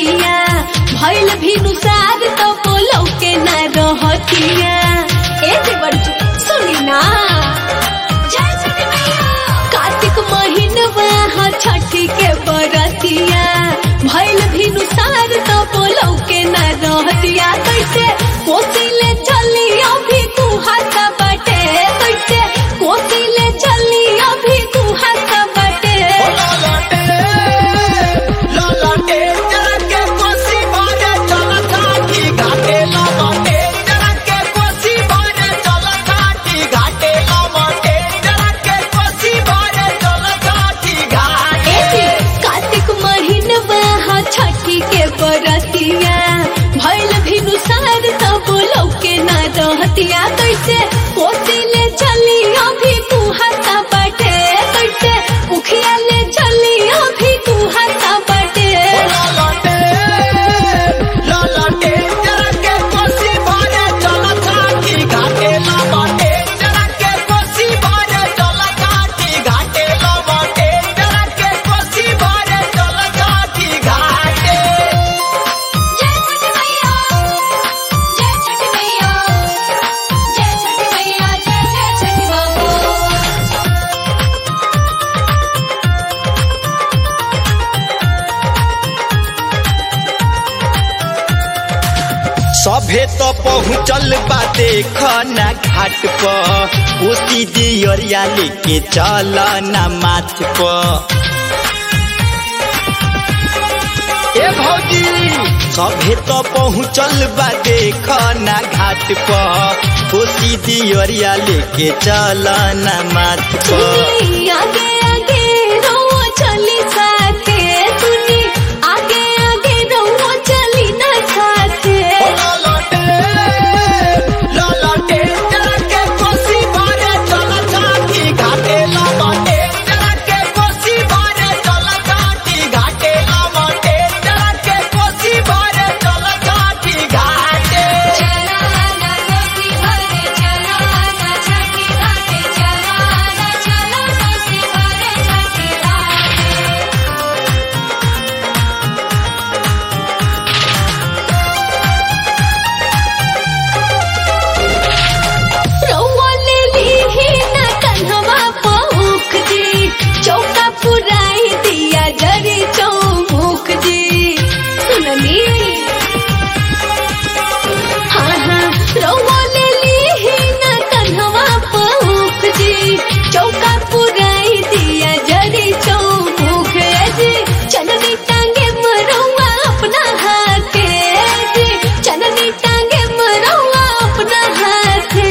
बरतिया भइल भी नुसार तो बोलो के ना रहतिया ए देवर जी सुनी ना कार्तिक महीनवा हा छठी के बरतिया भइल भी नुसार तो बोलो के ना रहतिया कैसे कोसिले चली अभी तू हाथ बटे कैसे कोसिले चली अभी तू हाथ बटे एजी कार्तिक महीनवा हा छठी के बरतिया भइल भी नुसार तब लौके ना रहतिया कैसे कोसिले चली अभी तू हाथा बटे कैसे उखिया ले चली अभी तू हाथा बटे जय छठी मैया जय छठी मैया जय छठी मैया जय जय छठी बाबू सभे तो पहुँचल बा देख ना घाट पर कोसी दियरिया लेके चल ना माथ पर ए भौजी सभे तो पहुँचल बा देख ना घाट पर कोसी दियरिया लेके चल ना माथ पर सुनी आगे आगे रहो चली साथे सुनी आगे आगे रहो चली ना साथे चला ना कोसी भरे चला ना छठी घाटे चला ना चला कोसी भरे छठी घाटे रउआ ले लीही ना कन्हवा पहुँख जी चौका पुराई दिया जरी चौमुख जी सुनली हाँ हाँ रउआ ले लीही ना कन्हवा पहुँख जी चौका पुराई दिया जरी चौमुख जी चननी टांगे मरौआ अपना हाथे जी चननी टांगे मरौआ अपना हाथे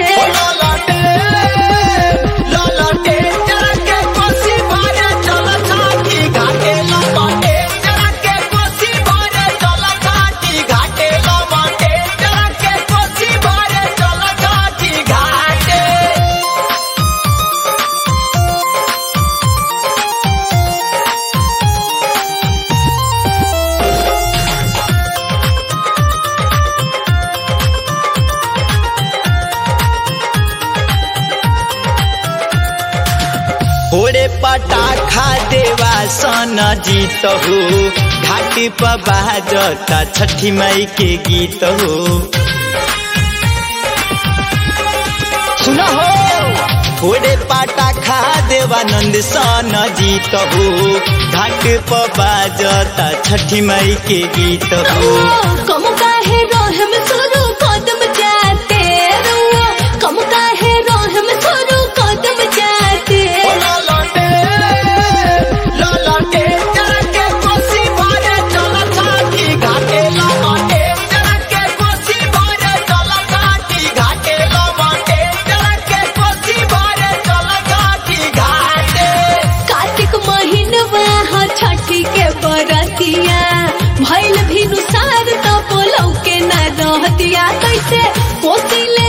ओरे पटाखा देवा सन जीत हो घाटी पर बाजता छठी माई के गीत हो सुनो हो ओरे पटाखा देवानंद सन जीत हो घाट पर बाजता छठी माई के गीत हो कम काहे रोहम सुरु कदम जाते रुआ कम काहे रोहम सुरु कदम जाते कार्तिक महीनवा हा छठी के बरतिया भइल भी नुसार तो बोलौ के ना रहतिया कैसे कोसिले